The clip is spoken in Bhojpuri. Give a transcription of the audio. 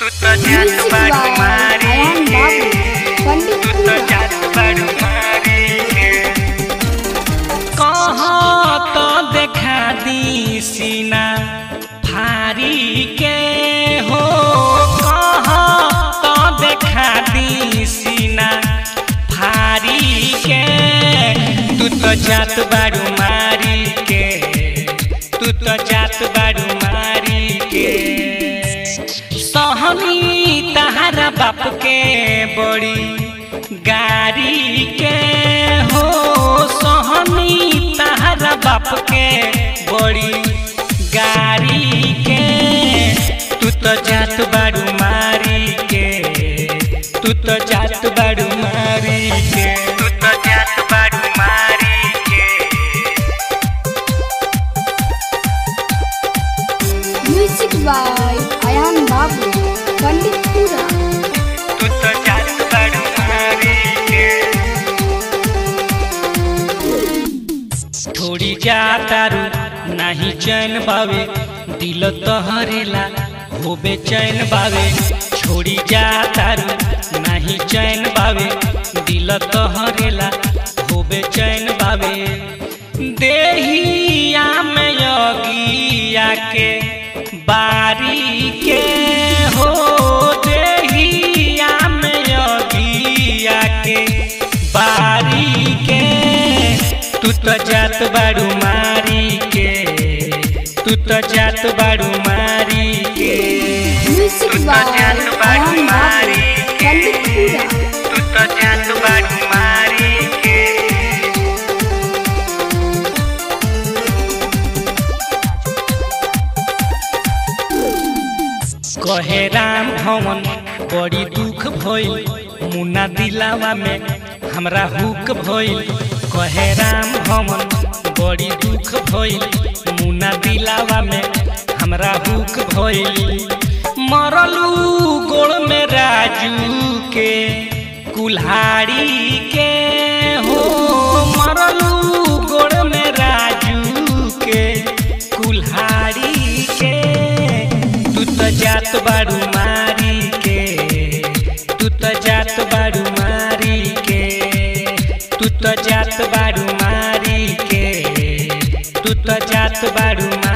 तू तो जात बाड़ू मारी पंडित तू तो जात बाड़ू मारी कहाँ तो देखा दी सीना भारी के हो कहाँ तो देखा दी सीना भारी के तू तो जात बाड़ू मारी के तू तो जात बाड़ू मारी के सहनी तहारा बाप के बड़ी गाड़ी के हो सहनी तहारा बाप के बड़ी गाड़ी के तू तो जात बाड़ू मारी के तू तो जात बाड़ू मारी के तू तो जात बाड़ू मारी के म्यूजिक बाय अयान बाबू पंडितपुरा तू तो जात बाड़ू मारी के थोड़ी जातारू नहीं चैन बावे दिल तहरेला होबे चैन बावे छोड़ी जातारू नहीं चैन बावे दिल तहरेला होबे चैन बावे देहिया में योगिया के बारी के हो देहिया में योगिया के बारी के तू तो जात बाड़ू मारी के तू तो जात बाड़ू मारी के म्यूजिक बाय अयान बाबू पंडितपुरा तू तो जात बाड़ू मारी के कहे राम भवन बड़ी दुख भइल मुन्ना दिलावा में हमरा हुक भइल कहे राम भवन बड़ी दुख भइल मुन्ना दिलावा में हमरा हुक भइल मरलू गोड़ में राजू के कुल्हाड़ी के हो मरलू गोड़ में राजू के कुल्हाड़ी के तू तो जात बाड़ू मारी के तू तो जात बाड़ू मारी के तू तो जात बाड़ू मारी के तू तो जात बाड़ू मारी